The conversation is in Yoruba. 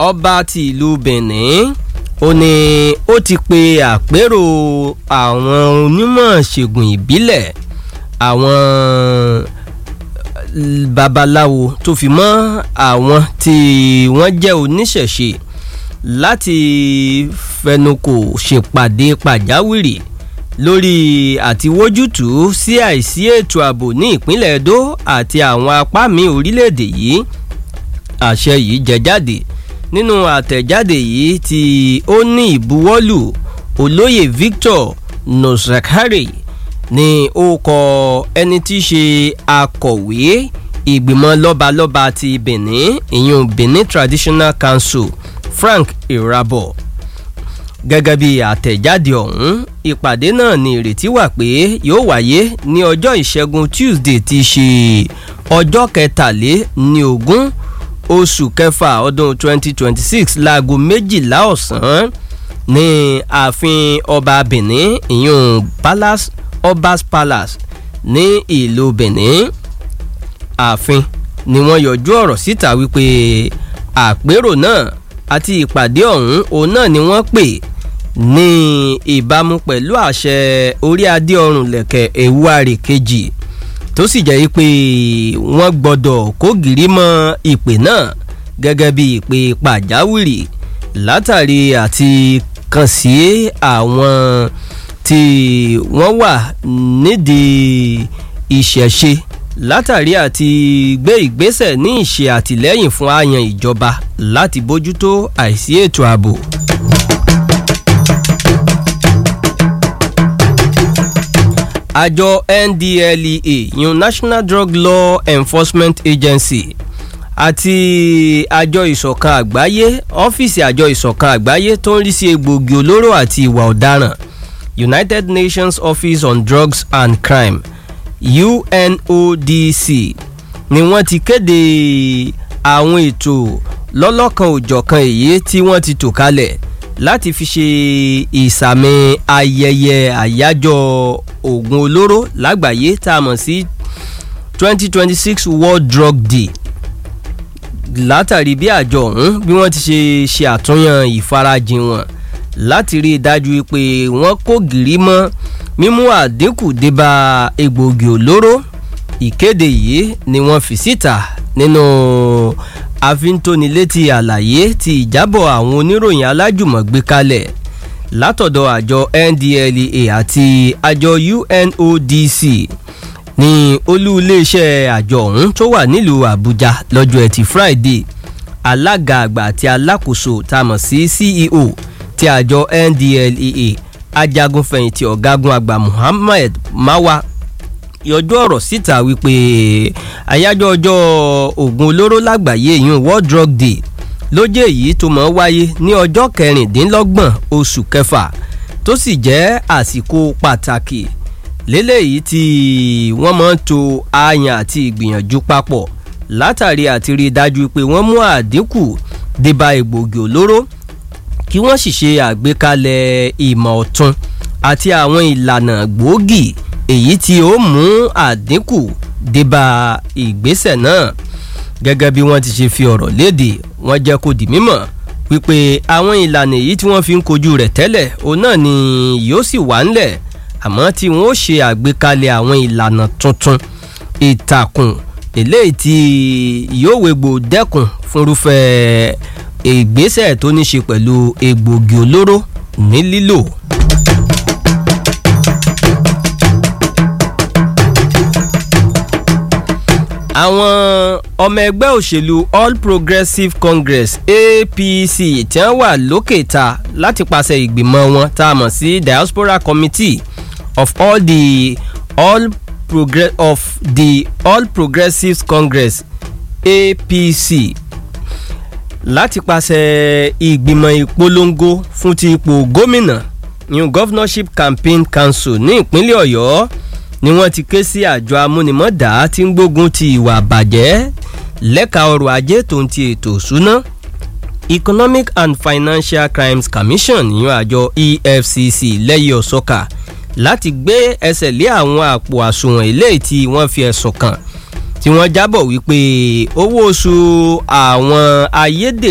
ọba ti ìlú benin ó ní ó ti pe àpérò àwọn onímọ̀ ṣègùn ìbílẹ̀ àwọn babaláwo tó fi mọ́ àwọn tí wọ́n jẹ́ oníṣẹ̀ṣe láti fẹnukò ṣèpàdé pàjáwìrì lórí àtiwójútùú sí àìsí ètò ààbò ní ìpínlẹ̀ edo àti àwọn apá mi orílẹ̀-èdè yìí àṣẹ yìí jẹ jáde nínú àtẹ̀jáde yìí tí ó ní ìbuwọ́lù olóyè victor nosakari ní ó kọ ẹni tí í ṣe akọ̀wé ìgbìmọ̀ lọ́balọ́ba ti benin ìyún benin traditional council frank irabo gẹ́gẹ́ bí àtẹ̀jáde ọ̀hún ìpàdé náà ní ìrètí wà pé yóò wáyé ní ọjọ́ ìṣẹ́gun tuesday ti ṣe ọjọ́ kẹtàléní ogún oṣù kẹfà ọdún 2026 láago méjìlá ọ̀sán ní ààfin ọba benin ìyún palace obas palace ní ìlú benin ààfin ni wọ́n yọjú ọ̀rọ̀ síta wípé àpérò náà àti ìpàdé ọ̀hún òun náà ni wọ́n pè ní ìbámu pẹ̀lú àṣẹ orí adé ọrùn lẹ̀kẹ̀ ewúrẹ́ kejì tó sì jẹ́ pé wọ́n gbọ́dọ̀ kó gìrì mọ́ ìpè náà gẹ́gẹ́ bí ìpè pàjáwìrì látàrí àti kàn sí àwọn tí wọ́n wà nídìí ìṣẹ̀ṣe látàrí àti gbé ìgbésẹ̀ ní ìṣe àtìlẹ́yìn fún àyàn ìjọba láti bójútó àìsí ètò ààbò. àjọ ndlea yun national drug law enforcement agency àti àjọ ìṣọ̀kan àgbáyé ọ́fíìsì àjọ ìṣọ̀kan àgbáyé tó ń rí sí egbòogi olóró àti ìwà ọ̀daràn united nations office on drugs and crime unodc ni wọ́n ti kéde àwọn ètò lọ́lọ́kan òjọ̀kan èyí tí wọ́n ti tò kalẹ̀ láti fi ṣe ìsàmì ayẹyẹ àyájọ́ oògùn olóró lágbàáyé tá a mọ̀ sí twenty twenty six world drug day látàrí bí àjọ ọ̀hún bí wọ́n ti ṣe ṣe àtúnyàn ìfarajìn wọn láti rí i dájú pé wọ́n kó gìrì mọ́ mímú àdínkù débà egbòogi olóró ìkéde yìí ni wọ́n fi síta nínú àfintónilétí àlàyé ti ìjábọ̀ àwọn oníròyìn alájùmọ̀gbé kalẹ̀ látọ̀dọ̀ àjọ ndlea àti àjọ unodc ní olú iléeṣẹ́ àjọ ọ̀hún tó wà nílùú àbújá lọ́jọ́ ẹtì friday alága àgbà àti alákòóso tá a mọ̀ sí ceo ti àjọ ndlea ajagunfẹ̀yìntì ọ̀gágun àgbà muhammed mawa yọjú ọ̀rọ̀ síta wípé àyájọ́ ọjọ́ oògùn olóró lágbàáyé yìí world drug day ló jẹ́ èyí tó mọ̀ wáyé ní ọjọ́ kẹrìndínlọ́gbọ̀n oṣù kẹfà tó sì jẹ́ àsìkò pàtàkì lélẹ́yìí tí wọ́n máa ń to àyàn àti ìgbìyànjú papọ̀ látàrí àti rí i dájú pé wọ́n mú àdínkù débà egbòogi olóró kí wọ́n sì ṣe àgbékalẹ̀ ìmọ̀ ọ̀tun àti àwọn ìlànà gbòógì èyí tí ó mú àdínkù débà ìgbésẹ̀ náà gẹ́gẹ́ bí wọ́n ti ṣe fi ọ̀rọ̀ léde wọ́n jẹ́ kó di mímọ̀ wípé àwọn ìlànà èyí tí wọ́n fi ń kojú rẹ̀ tẹ́lẹ̀ òun náà ni yóò sì wà ńlẹ̀ àmọ́ tí wọ́n ó ṣe àgbékalẹ̀ àwọn ìlànà tuntun ìtàkùn eléyìí tí yóò wégbò dẹ́kun fúnrúfẹ́ ìgbésẹ̀ tó ní ṣe pẹ̀lú egbògi olóró ní lílò. àwọn ọmọ ẹgbẹ́ òṣèlú all progressives congress apc tí wọ́n wà lókè ta láti pàṣẹ ìgbìmọ̀ wọn tá a mọ̀ sí diaspora committee of all the all progress of the all progressives congress apc láti pàṣẹ ìgbìmọ̀ ìpolongo fún ti ipò gómìnà new governorship campaign council ní ìpínlẹ̀ ọ̀yọ́ ni wọ́n ti ké sí àjọ amúnimọ́dá tí ń gbógun ti ìwà àbàjẹ́ lẹ́ka ọrọ̀ ajé tó ń ti ètò ìṣúná economic and financial crimes commission ìyẹn àjọ efcc lẹ́yìn ọ̀sọ́kà láti gbé ẹsẹ̀ lé àwọn àpò àsùnwọ̀n eléyìí tí wọ́n fi ẹ̀sùn kàn tí wọ́n jábọ̀ wípé owó oṣù àwọn ayédè